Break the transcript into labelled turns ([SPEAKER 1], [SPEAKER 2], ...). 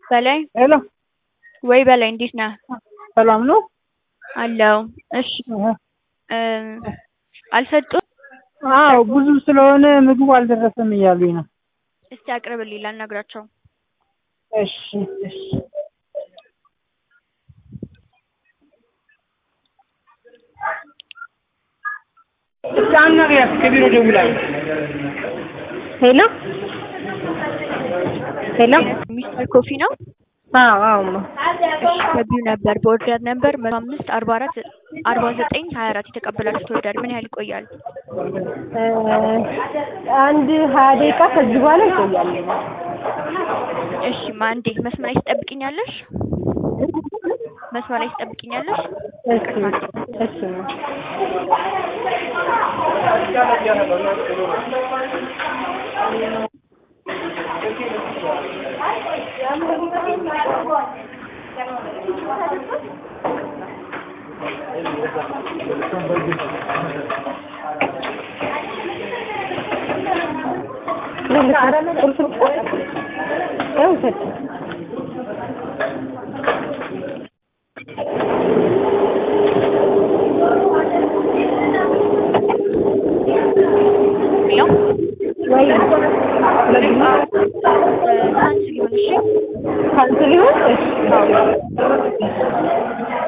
[SPEAKER 1] በላይ
[SPEAKER 2] ሄሎ
[SPEAKER 1] ወይ በላይ እንዴት ነህ?
[SPEAKER 2] ሰላም ነው?
[SPEAKER 1] አለው። እሺ እ አልሰጡም?
[SPEAKER 2] አዎ ብዙ ስለሆነ ምግቡ አልደረሰም እያሉኝ ነው።
[SPEAKER 1] እስቲ አቅርብልኝ ላናግራቸው።
[SPEAKER 2] እሺ እሺ እስኪ አናግሪያት ከቢሮ ደውላ
[SPEAKER 3] ሄሎ ሄሎ
[SPEAKER 1] ሚስተር ኮፊ ነው?
[SPEAKER 3] አዎ አዎ እማ
[SPEAKER 1] እሺ ገቢው ነበር በኦርደር ነበር መቶ አምስት አርባ አራት አርባ ዘጠኝ ሀያ አራት የተቀበላችሁት ኦርደር ምን ያህል ይቆያል?
[SPEAKER 3] እ አንድ ሀያ ደቂቃ ከዚህ በኋላ ይቆያል።
[SPEAKER 1] እሺ ማ አንዴ መስመር ላይ ትጠብቂኛለሽ? መስመር ላይ ትጠብቂኛለሽ?
[SPEAKER 3] እሺ እሺ እማ ውሰድ
[SPEAKER 1] ሄሎ
[SPEAKER 3] ወይ
[SPEAKER 1] ካንስል ይሁን እሺ
[SPEAKER 3] ካንስል ይሁን እሺ